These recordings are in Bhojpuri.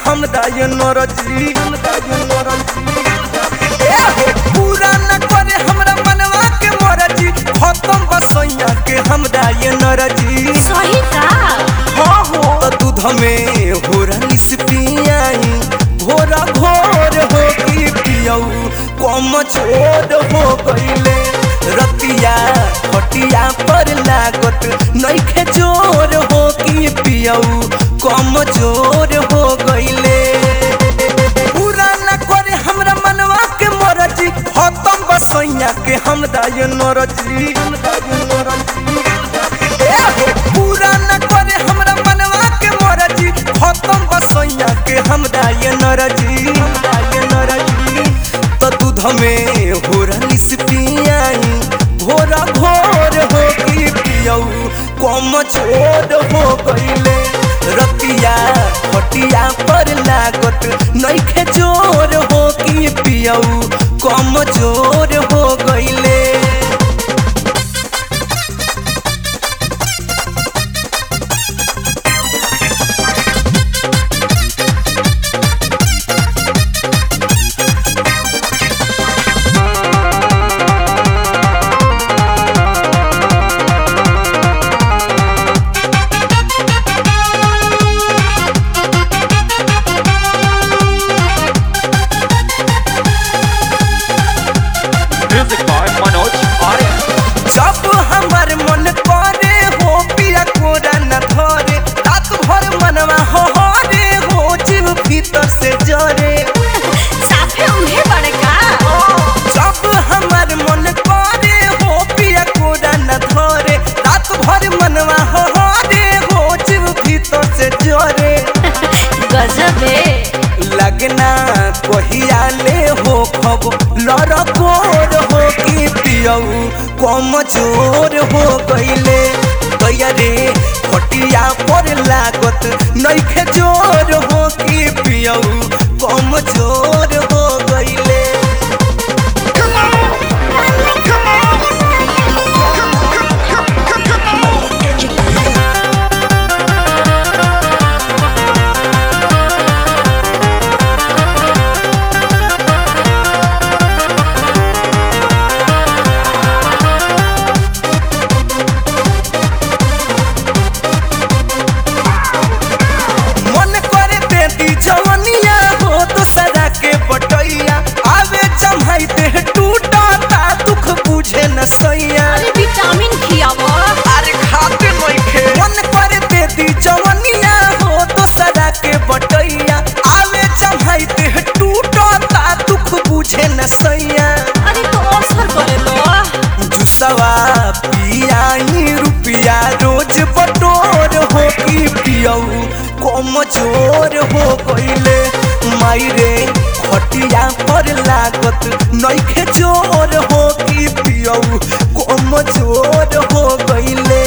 हम दाय नरजी ए हो पूरा न करे हमरा मनवा के मरजी खत्म बसैया के हम दाय नरजी सही का हाँ हो त दूध में हो रनिस पियाई घोरा घोर हो की पियऊ कम छोड़ हो गईले रतिया खटिया पर लागत नइखे जोर हो की पियऊ कम जोर हो गईले पूरा न करे हमरा मनवा के मरजी खत्म बसैया के हम दाय नरजी ए हो पूरा न करे हमरा मनवा के मरजी खत्म बसैया के हम दाय नरजी त दूध में हो रनिस पियाई घोरा घोर हो की पियऊ कम छोड़ हो गईले रतिया खटिया पर लागत नइखे जोर हो की पियऊ कम जोर हो गईले Music by Manoj Arya. जब हमार मन करे हो पिया कोरा न धरे रात भर मनवा हो रे हो जीव भीतर से जरे साफे उन्हें बड़का जब हमार मन करे हो पिया कोरा न धरे रात भर मनवा हो रे हो जीव भीतर से जरे गजबे लगना कहिया ले हो खब लड़कोर हो की पियऊ कम जोर हो गईले गैया रे खटिया पर लागत नइखे जोर हो की पियऊ कम जोर हो गईले मन करे बेटी जवनिया हो तो सदा के बटैया आवे जमाइते टूटा ता दुख बुझे न सैया अरे विटामिन खियावा अरे खाते नइखे मन करे बेटी जवनिया हो तो सदा के बटैया आवे जमाइते टूटा ता दुख बुझे न सैया अरे तो अवसर करे लो जुसवा पियाई रुपिया रोज बटोर हो की पियऊ कम जोर हो गईले माई रे खटिया पर लागत नइखे जोर हो की पियऊ कम जोर हो गईले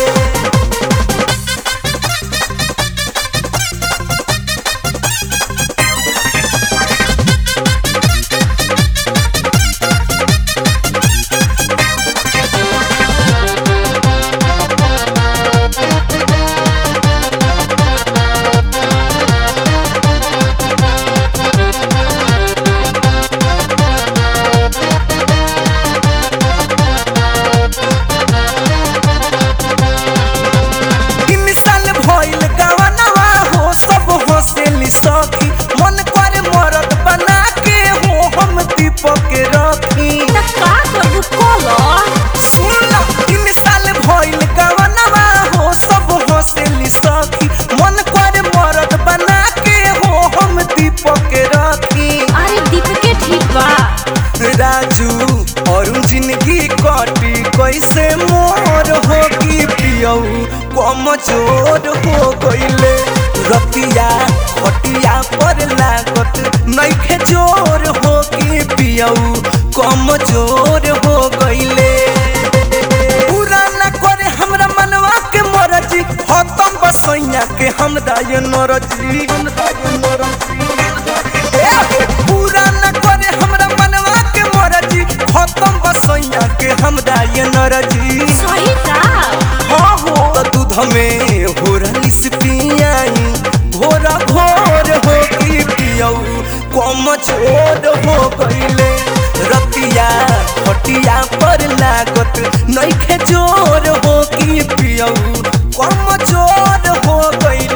तीन साल भइल गवनवा हो सब हंसेली सखी मन करे मरद बना के हो हम दीपक के रखी त का करू कोलो सुन तीन साल भइल गवनवा हो सब हंसेली सखी मन करे मरद बना के हो हम दीपक के रखी अरे दीप के ठीक बा राजू और जिंदगी कटी कैसे मोर हो की पियऊ कम जोर हो गईले रतिया खटिया पर लागत नइखे जोर हो की पियऊ कम जोर हो गईले पूरा न करे हमरा मनवा के मरजी खत्म बसैया के हम दाय नरजी ए हो, पूरा न करे हमरा मनवा के मरजी खत्म बसैया के हम दाय नरजी सही का हाँ हो त दूध में हो रनिस पियाई घोरा घोर हो की खटिया पर लागत नइखे जोर हो कि पियऊ कम जोर हो गइले